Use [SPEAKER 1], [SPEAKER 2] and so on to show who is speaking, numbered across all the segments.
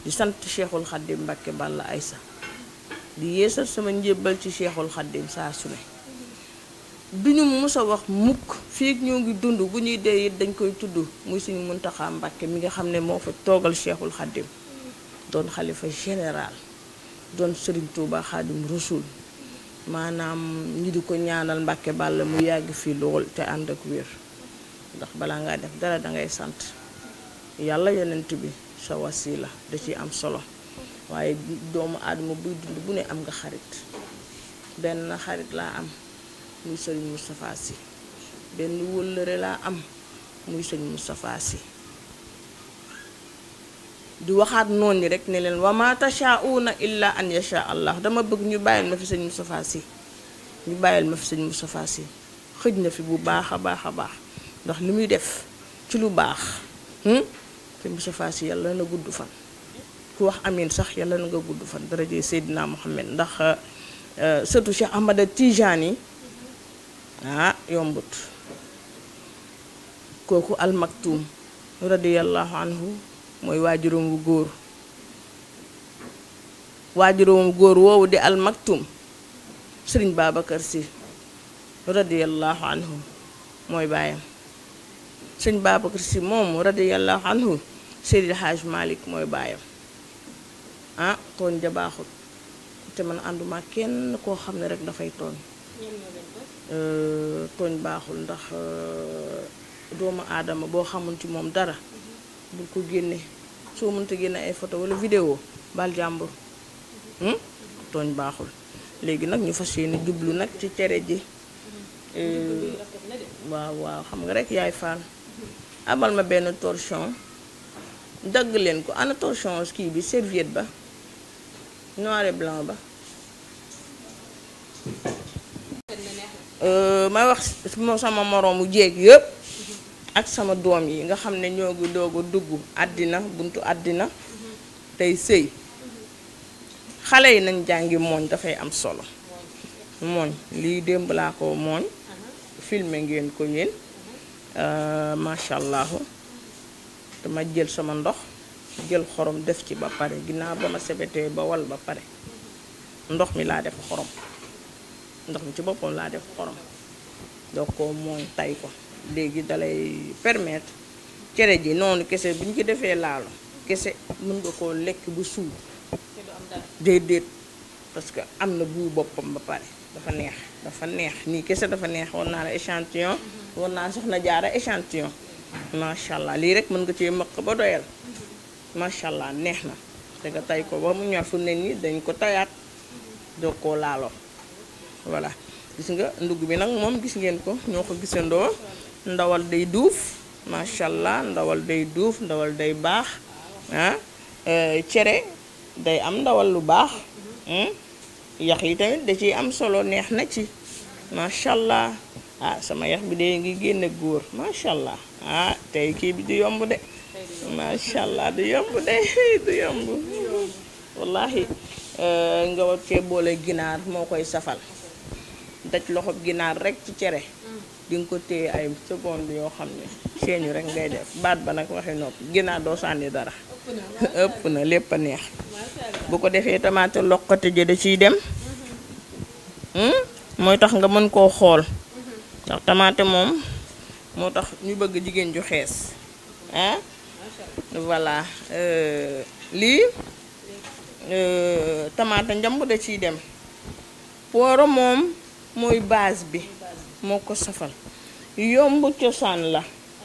[SPEAKER 1] di sant cheikhul xaddim Mbàkke Balla Aysa di yeesal sama njébbal ci cheikhul xaddim saa su ne duñu mës a wax mukk fii ak ñoo ngi dund bu ñuy dee it dañ koy tudd muy suñu muntaxaa Mbàkke mi nga xam ne moo fa toogal cheikhul xaddim doon xalifa général doon sëriñ Tuuba xaadim rasul maanaam ñi di ko ñaanal Mbàkke Balla mu yàgg fii lool te ànd ak wér ndax balaa ngaa def dara dangay sant yàlla yonent bi sa wasila da ciy am solo waaye doomu aadama buy dund bu ne am nga xarit benn xarit laa am muy sëriñ Moustapha Sy benn wëllëre laa am muy sëñ Moustapha Sy di waxaat noonu rek ne leen wa ma tashauna illa an yasha allah dama bëgg ñu bàyyil ma fi sëñ Moustapha Sy ñu bàyyil ma fi sëñ Moustapha Sy xëj na fi bu baax a baax a baax ndax li muy def ci lu baax sëñ Moustapha Sy yàlla na gudd fan ku wax amin sax yàlla na nga gudd fan daraje Seydina Muhammad ndax surtout Cheikh Ahmada Tijani ah yombut kooku almaktum radiyallahu anhu mooy waajuróom wu góor waajuróom wu góor woowu di almaktum sëriñ Babacar Sy radiyallahu anhu mooy baayam sëriñ Babacar Sy moomu radiyallahu anhu Seydil Hadj Malick mooy baayam ah tooñ ja baaxul te man ànduma kenn koo xam ne rek dafay tooñ tooñ baaxul ndax doomu aadama boo xamul ci moom dara bul ko génne soo mënta génne ay photo wala vidéo bal jàmbur tooñ baaxul léegi nag ñu fas yéene jublu nag ci cere ji waaw waaw xam nga rek yaay faan amal ma benn torchon dagg leen ko ana torchon kii bi serviette ba noir et blanc ba may wax sama moroomu jéeg yëpp ak sama doom yi nga xam ne ñoo ngi doog a dugg àddina buntu àddina tey sëy xale yi nañ jàngi mooñ dafay am solo mooñ lii démb laa ko mooñ filmé ngeen ko yéen macha allah dama jël sama ndox jël xorom def ci ba pare ginnaaw ba ma sebetee ba wal ba pare ndox mi laa def xorom ndox mi ci boppam laa def xorom doo ko mooñ tay ko léegi dalay permettre cere ji noonu kese bu ñu ci defee laalo kese mën nga koo lekk bu suur déedéet parce que am na bu boppam ba pare dafa neex dafa neex nii kese dafa neex war naa la échantillon war naa soxna jaara échantillon macha allah lii rek mën nga cee mëq ba doyal macha allah neex na te nga tay ko ba mu ñor fu ne nii dañ ko tayaat doo koo laaloo voilà gis nga ndugg bi nag moom gis ngeen ko ñoo ko gisandoo ndawal day duuf macha allah ndawal day duuf ndawal day baax ah cere day am ndawal lu baax yax yi tamit da ciy am solo neex na ci macha allah ah sama yax bi de ngi génne góor macha allah ah tey kii bi du yomb de macha allah du yomb de du yomb wallahi nga war cee boole ginaar moo koy safal daj loxo ginaar rek ci cere di nga ko téye ay seconde yoo xam ne seeñu rek ngay def baat ba nag waxi noppi ginaar doo sànni dara ëpp na lépp a neex bu ko defee tamaate loqate ji da ciy dem mooy tax nga mën koo xool ndax tamaate moom moo tax ñu bëgg jigéen ju xees ah voilà lii tamaate njamb da ciy dem pooro moom mooy base bi moo ko safal yomb cosaan la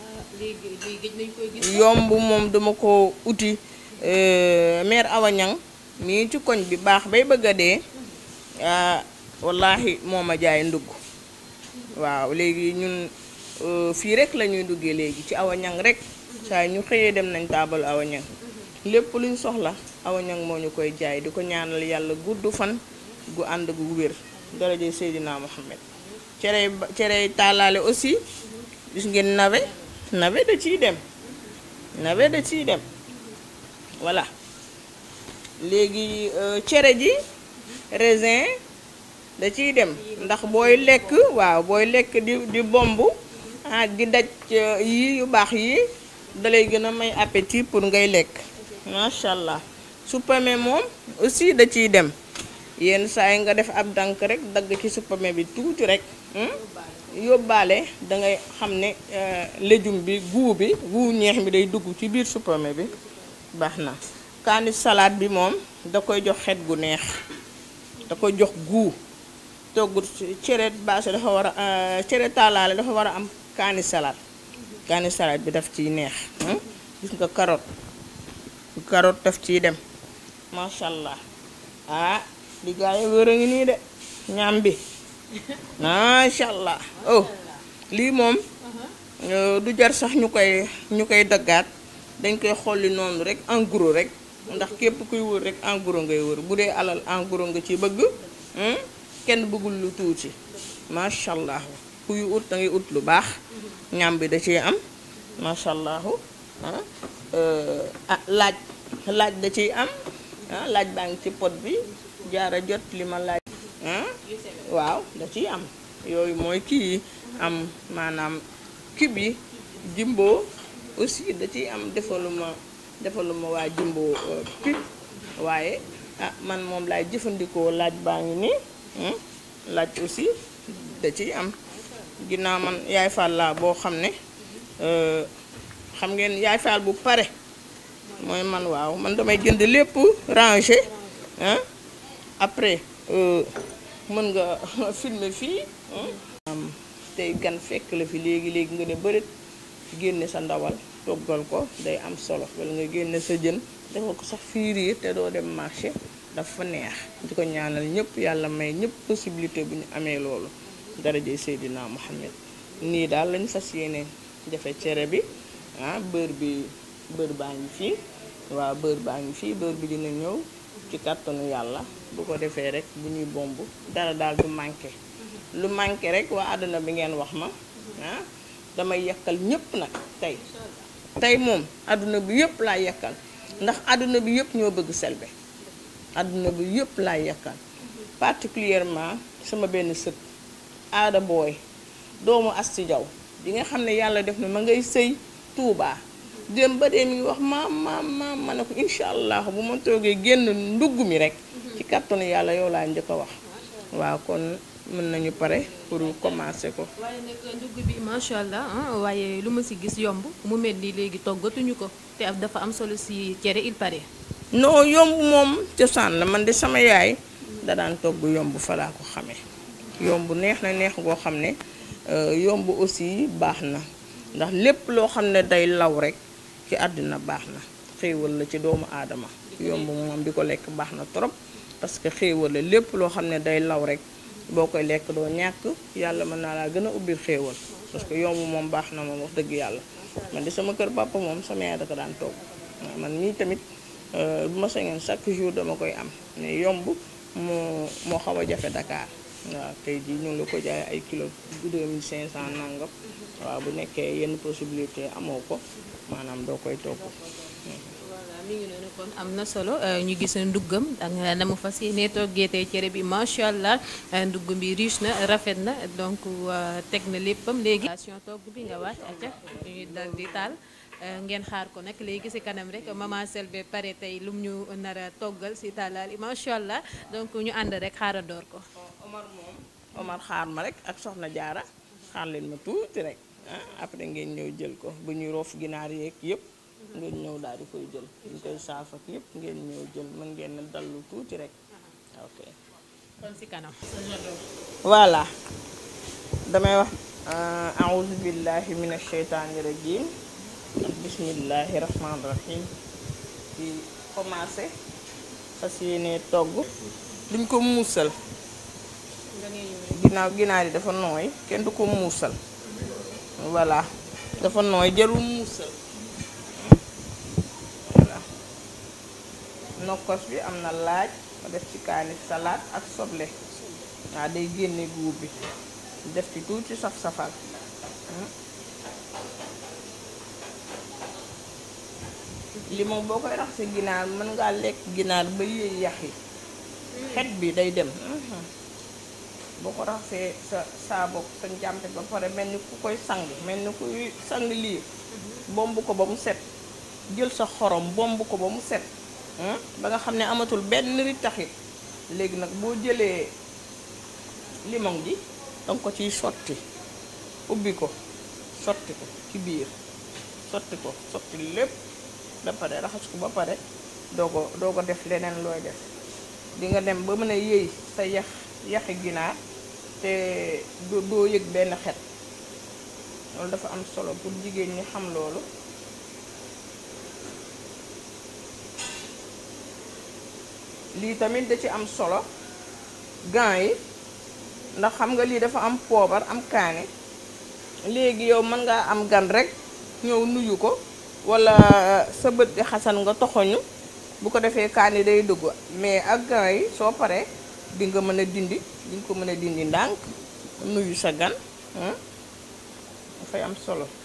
[SPEAKER 1] yomb moom dama ko uti mère Awa Ñang mii ci koñ bi baax bay bëgg a dee wallaahi moo ma jaay ndugg waaw léegi ñun fii rek la ñuy duggee léegi ci Awa Ñang rek saa ñu xëyee dem nañ taabal Awa Ñang lépp luñ soxla Awa Ñang moo ñu koy jaay di ko ñaanal yàlla gudd fan gu ànd gu wér daraje Seydina Muhammad cere cere taalaale aussi gis ngeen nawe nawe da ciy dem nawe da ciy dem voilà léegi cere ji raisin da ciy dem ndax booy lekk waaw booy lekk di di bomb ah di daj yi yu baax yi dalay gën a may appétit pour ngay lekk macha allah suppame moom aussi da ciy dem yenn saa yi nga def ab dànk rek dagg ci suppame bi tuuti rek yóbbaale da ngay xam ne légume bi guu bi guu ñeex mi day dugg ci biir suppame bi baax na kaani salade bi moom da koy jox xet gu neex da koy jox guu togg cere baase dafa war a cere taalaale dafa war a am kaani salade kaani salade bi daf ciy neex gis nga carotte carotte daf ciy dem macha allah ah di gaa yi wër a ngi nii de ñaam bi macha allah oh lii moom du jar sax ñu koy ñu koy daggaat dañ koy xolli noonu rek en gros rek ndax képp kuy wër rek en gros ngay wër bu dee alal en gros nga ci bëgg kenn bëggul lu tuuti macha allah kuy ut da ngay ut lu baax ñam bi da ciy am macha allah ah laaj laaj da ciy am ah laaj baa ngi ci pot bi jaara jot li ma laaj ah waaw da ciy am yooyu mooy kii am maanaam kib yi jimbo aussi da ciy am defaluma defaluma waa jimbo pip waaye ah man moom laay jëfandikoo laaj baa ngi nii laaj aussi da ciy am ginnaaw man yaay faal laa boo xam ne xam ngeen yaay faal bu pare mooy man waaw man damay jënd lépp rangé ah après mën nga filmer fii tey gan fekk la fi léegi léegi nga ne bërit génne sa ndawal toggal ko day am solo wala nga génne sa jën defal ko sax fiiriir te doo dem marché dafa neex di ko ñaanal ñëpp yàlla may ñëpp possibilité bu ñu amee loolu darajey Seydina Muhammad nii daal lañ fas yéene defe cere bi ah beurre bi beurre baa ngi fii waaw beurre baa ngi fii beurre bi dina ñëw ci kàttanu yàlla bu ko defee rek bu ñuy bomb dara daal du manqué lu manqué rek waa àdduna bi ngeen wax ma ah damay yekkal ñëpp nag tey tey moom àdduna bi yëpp laa yekkal ndax àdduna bi yëpp ñoo bëgg Selbé àdduna bi yëpp laa yekkal particulièrement sama benn sët aada booy doomu Asti Jaw di nga xam ne yàlla def na ma ngay sëy Tuubaa dem ba dee mi ngi wax maam maam maam ma ne ko incha allah bu ma toogee génn ndugg mi rek ci kàttanu yàlla yow laa njëkk a wax waaw kon mën nañu pare pour commencer ko.
[SPEAKER 2] waaye nag ndugg bi macha allah waaye lu ma si gis yomb mu mel ni léegi toggatuñu ko te dafa am solo si cere il paraît.
[SPEAKER 1] non yomb moom cosaan la man de sama yaay da daan togg yomb fa laa ko xamee yomb neex na neex goo xam ne yomb aussi baax na ndax lépp loo xam ne day law rek ci àddina baax na xéewal la ci doomu aadama yomb moom di ko lekk baax na trop parce que xéewal la lépp loo xam ne day law rek boo koy lekk doo ñàkk yàlla mën naa laa gën a ubbil xéewal parce que yomb moom baax na moom wax dëgg yàlla man di sama kër papa moom sama yaay da ko daan togg man mii tamit bu ma sañoon chaque jour dama koy am mais yomb moo moo xaw a jafe Dakar waaw tey jii ñu ngi la ko jaay ay kilo 2500 nangam waaw bu nekkee yenn possibilité amoo ko maanaam doo koy togg.
[SPEAKER 2] voilà mi ngi noonu kon am na solo ñu gis nduggam ak na mu fas yéene toggee tey cere bi macha allah ndugg bi riche na rafet na donc teg na léppam léegi. togg bi nga wàcc acca ñuy dal di taal. ngeen xaar ko nag léegi ci kanam rek maman Selbé pare tey lum ñu nar a toggal ci talaal macha allah donc ñu ànd rek xaara door ko.
[SPEAKER 1] Omar moom Omar xaar ma rek ak soxna jaara xaar leen ma tuuti rek ah après ngeen ñëw jël ko bu ñuy roof ginaar yeeg yëpp ngeen ñëw daal di koy jël ñu koy saaf ak yëpp ngeen ñëw jël mën ngeen ne dallu tuuti rek ok.
[SPEAKER 2] kon ci kanam.
[SPEAKER 1] voilà damay wax a'udhu billahi minash shaytaani rajim bismillahi rahmaani rahim di commencé fas yéene togg duñ ko muusal ginnaaw ginaar yi dafa nooy kenn du ko muusal voilà dafa nooy jarul muusal voilà nokkos bi am na laaj ma def ci kaani salaat ak soble waaw day génne guub bi def ci tuuti saf-safal li moom boo koy rax si ginaar mën ngaa lekk ginaar ba yéey yax yi xet bi day dem boo ko raxasee sa saabo sa njàmpe ba pare mel ni ku koy sang mel ni kuy sang lii bomb ko ba mu set jël sa xorom bomb ko ba mu set ba nga xam ne amatul benn rittaxit léegi nag boo jëlee limon ji danga ko ciy sotti ubbi ko sotti ko ci biir sotti ko sotti lépp ba pare raxas ko ba pare doo ko doo ko def leneen looy def di nga dem ba mën a yëy sa yax yaxi ginaar te doo doo yëg benn xet loolu dafa am solo pour jigéen ñi xam loolu lii tamit da ci am solo gants yi ndax xam nga lii dafa am poobar am kaani léegi yow mën ngaa am gan rekk ñëw nuyu ko walla sa bët di xasan nga toxoñu bu ko defee kaani day dugg mais ak gants yi soo paree di nga mën a dindi di nga ko mën a dindi ndànk nuyu sa gan dafay am solo